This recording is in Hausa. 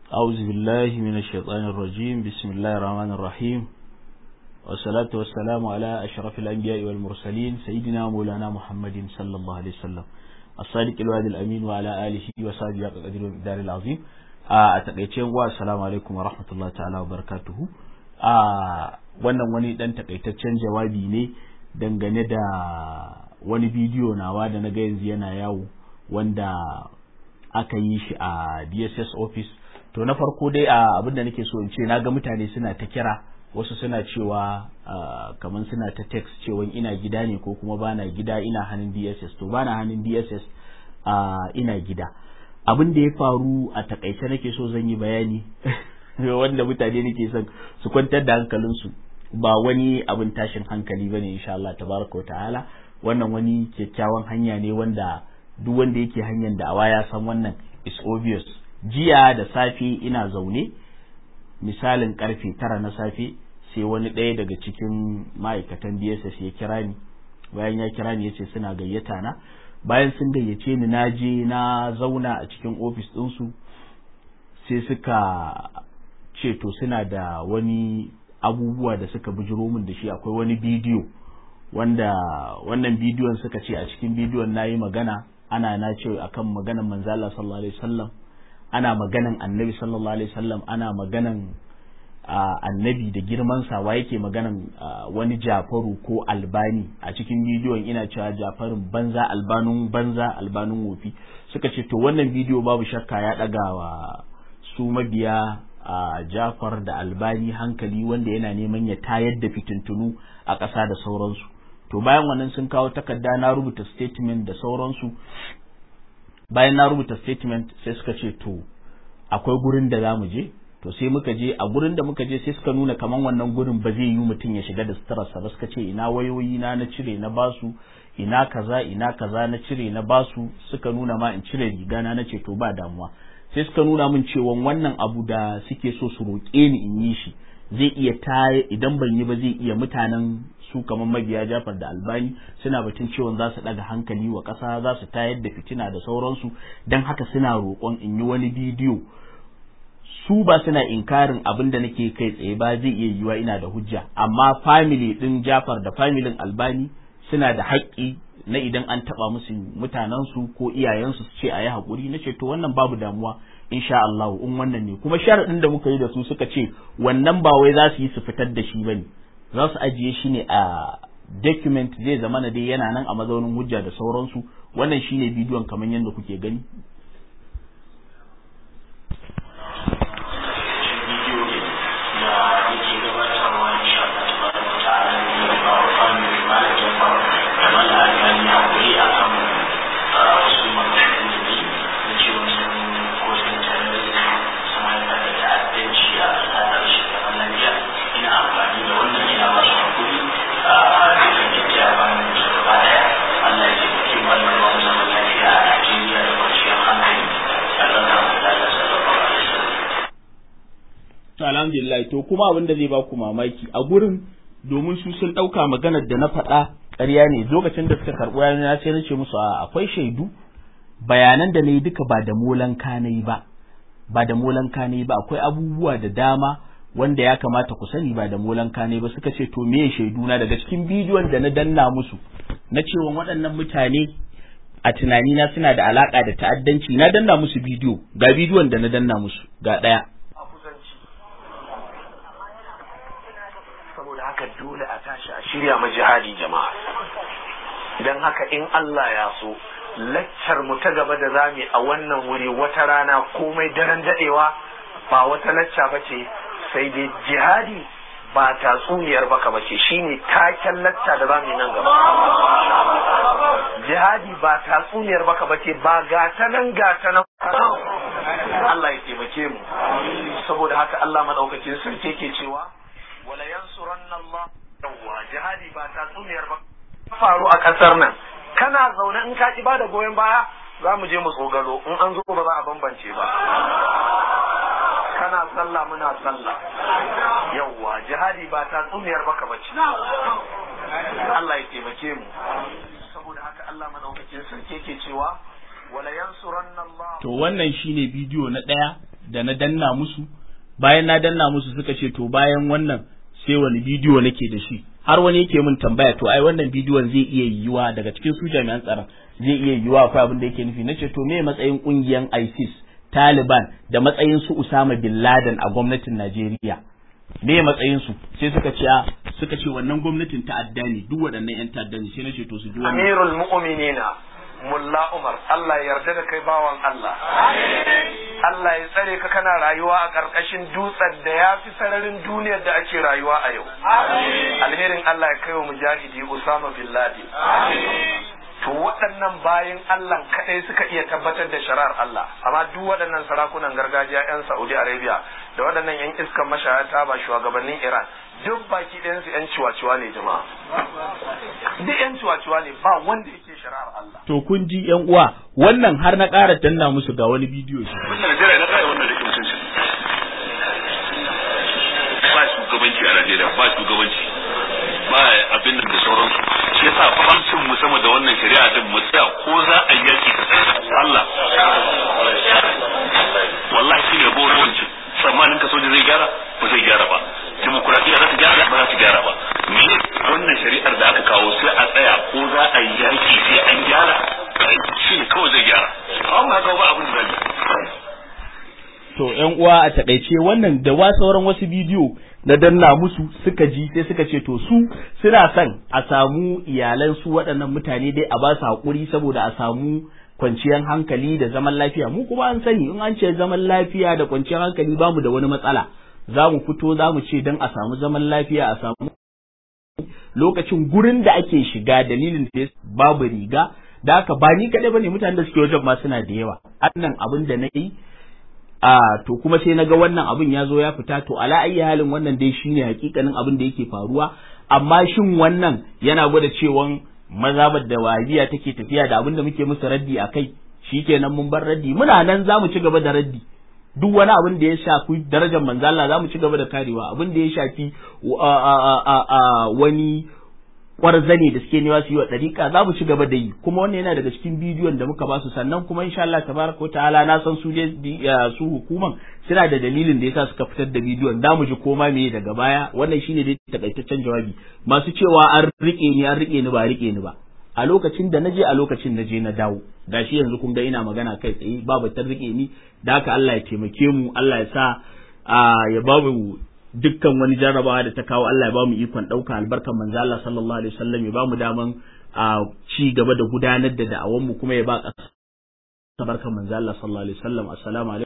أعوذ بالله من الشيطان الرجيم بسم الله الرحمن الرحيم والصلاة والسلام على أشرف الأنبياء والمرسلين سيدنا مولانا محمد صلى الله عليه وسلم الصادق الوعد الأمين وعلى آله وصحبه قدر الدار العظيم أتقيتين والسلام عليكم ورحمة الله تعالى وبركاته wannan wani dan takaitaccen jawabi ne dangane da wani bidiyo nawa da na ga yanzu yana yawo wanda aka yi shi a DSS office to na farko dai a abin da nake so in ce na ga mutane suna ta kira wasu suna cewa kamar suna ta text cewa ina gida ne ko kuma bana gida ina hannun DSS to bana hannun DSS ina gida abin da ya faru a takaice nake so zan yi bayani wanda mutane nake son su kwantar da hankalinsu ba wani abin tashin hankali bane insha Allah tabaraka ta'ala wannan wani kyakkyawan hanya ne wanda duk wanda yake hanyar da'awa ya san wannan is obvious jiya da safe ina zaune misalin karfe tara na safe sai wani ɗaya daga cikin ma'aikatan DSS ya kira ni bayan ya kira ni ya ce suna gayyata na bayan sun gayyace ni na je na zauna a cikin ofis ɗinsu sai suka ce to suna da wani abubuwa da suka bujiro min da shi akwai wani bidiyo wanda wannan bidiyon suka ce a cikin bidiyon na yi magana ana na ce akan maganan manzala sallallahu alaihi wasallam ana maganan annabi sallallahu alaihi wasallam ana maganan annabi da girmansa wa yake maganan wani jafaru ko albani a cikin bidiyon ina cewa jafarin banza albanun banza albanun wofi suka ce to wannan bidiyo babu shakka ya ɗaga wa su mabiya a jafar da albani hankali wanda yana neman ya tayar da fitintunu a ƙasa da sauransu to bayan wannan sun kawo takarda na rubuta statement da sauransu bayan na rubuta statement sai suka ce to akwai gurin da za mu je to sai muka je a gurin da muka je sai suka nuna kaman wannan gurin ba zai yi mutum ya shiga da suturarsa ba suka ce ina wayoyi na na cire na basu ina kaza ina kaza na cire na basu suka nuna ma in cire riga na ce to ba damuwa sai suka nuna min cewa wannan abu da suke so su roƙe ni in yi shi zai iya ta idan ban yi ba zai iya mutanen su kamar mabiya jafar da albani suna batun cewa za su ɗaga hankali wa ƙasa za su tayar da fitina da sauransu don haka suna roƙon in yi wani bidiyo su ba suna inkarin abin da nake kai tsaye ba zai iya yiwa ina da hujja amma family ɗin jafar da familin albani suna da haƙƙi na idan an taɓa musu mutanensu ko iyayensu su ce a yi haƙuri na ce to wannan babu damuwa insha Allah in wannan ne kuma sharaɗin da muka yi da su suka ce wannan ba wai za su yi su fitar da shi bane za su ajiye shi ne a document zai zama na dai yana nan a mazaunin hujja da sauransu wannan shine bidiyon kamar yadda kuke gani alhamdulillah to kuma abin da zai ba ku mamaki a gurin domin su sun ɗauka maganar da na faɗa ƙarya ne lokacin da suka karɓi yana na sai na ce musu a akwai shaidu bayanan da na yi duka ba da molan na yi ba ba da molan na yi ba akwai abubuwa da dama wanda ya kamata ku sani ba da molan na ba suka ce to me shaidu na daga cikin bidiyon da na danna musu na cewa waɗannan mutane a tunanina suna da alaka da ta'addanci na danna musu bidiyo ga bidiyon da na danna musu ga ɗaya haka dole a tashi a shirya ma jihadi jama'a don haka in Allah ya so laccar mu ta gaba da zami a wannan wuri wata rana komai daren dadewa ba wata lacca ba ce sai dai jihadi ba tatsuniyar baka ba ce shine taken lacca da zamu nan gaba jihadi ba tatsuniyar baka ba ce ba gata nan gata nan Allah ya taimake mu saboda haka Allah madaukakin sarki yake cewa wala yansuranna Allah yawwa jihadi ba ta tsuniyar ba faru a kasar nan kana zaune in ka ki ba da goyon baya za mu je mu tsogalo in an zo ba za a bambance ba kana sallah muna sallah yawwa jihadi ba ta tsuniyar baka bace Allah ya taimake mu saboda haka Allah madaukakin sarki yake cewa wala yansuranna Allah to wannan shine bidiyo na ɗaya da na danna musu bayan na danna musu suka ce to bayan wannan sai wani bidiyo nake da shi har wani yake min tambaya to ai wannan bidiyon zai iya yiwuwa daga cikin su jami'an tsaron zai iya yiwuwa akwai abin da yake nufi nace to me matsayin kungiyan ISIS Taliban da matsayin su Usama bin Laden a gwamnatin Najeriya me matsayin su sai suka ce suka ce wannan gwamnatin ta'adda ne duk waɗannan yan ta'adda ne sai nace to su ji wannan Amirul mu'minina Mulla Umar Allah ya yarda da kai bawan Allah Allah ya tsare ka kana rayuwa a ƙarƙashin dutsen da ya fi sararin duniyar da ake rayuwa a yau alherin Allah ya kai wa mujahidi Usama bin Laden to waɗannan bayan Allah kaɗai suka iya tabbatar da shari'ar Allah amma duk waɗannan sarakunan gargajiya 'yan Saudi Arabia da waɗannan 'yan iskan mashayata ba shugabannin Iran duk baki ɗayansu 'yan ciwaciwa ne jama'a duk 'yan ciwaciwa ne ba wanda yake shari'ar Allah to kun ji yan uwa wannan har na ƙara danna musu ga wani bidiyo shi Najeriya na ƙara wannan rikin mutunci ba shugabanci a Najeriya ba shugabanci ba abin da sauransu shi yasa fancin mu sama da wannan shari'a din mu tsaya ko za a yaki Allah wallahi shi ne boronci tsammanin ka soja zai gyara ba zai gyara ba demokuraɗiyya za ta gyara ba za ta gyara ba me wannan shari'ar da aka kawo sai a tsaya ko za a yi yaki sai an gyara shi ne kawai zai gyara amma haka ba abin da zai to yan uwa a takaice wannan da wa sauran wasu bidiyo na danna musu suka ji sai suka ce to su suna son a samu iyalan su waɗannan mutane dai a ba su haƙuri saboda a samu kwanciyar hankali da zaman lafiya mu kuma an sani in an ce zaman lafiya da kwanciyar hankali ba mu da wani matsala za mu fito za mu ce don a samu zaman lafiya a samu lokacin gurin da ake shiga dalilin da babu riga da haka ba ni kaɗai ba ne mutanen da suke wajen ma suna da yawa annan abin da na yi a to kuma sai naga wannan abin ya zo ya fita to ala ayi halin wannan dai shine hakikanin abin da yake faruwa amma shin wannan yana gwada cewa mazabar da wahabiya take tafiya da abin da muke musu raddi a kai shikenan mun bar raddi muna nan za mu ci gaba da raddi duk wani abin da ya shafi darajar manzo Allah za mu ci gaba da karewa abin da ya shafi wani kwarzane da suke newa su yi wa ɗariƙa za mu ci gaba da yi kuma wannan yana daga cikin bidiyon da muka ba su sannan kuma insha Allah tabaraka wa ta'ala na san su su hukuman suna da dalilin da yasa suka fitar da bidiyon da mu ji koma me daga baya wannan shine dai takaitaccen jawabi masu cewa an rike ni an rike ni ba rike ni ba a lokacin da naje a lokacin na je na dawo gashi yanzu kun ga ina magana kai tsaye babu ta rike ni da haka Allah ya taimake mu Allah ya sa ya babu dukkan wani jarrabawa da ta kawo Allah ya ba mu ikon ɗauka albarkan manzo Allah sallallahu alaihi wasallam ya ba mu daman a ci gaba da gudanar da da'awan mu kuma ya ba ƙasa barkan manzo Allah sallallahu alaihi wasallam assalamu alaikum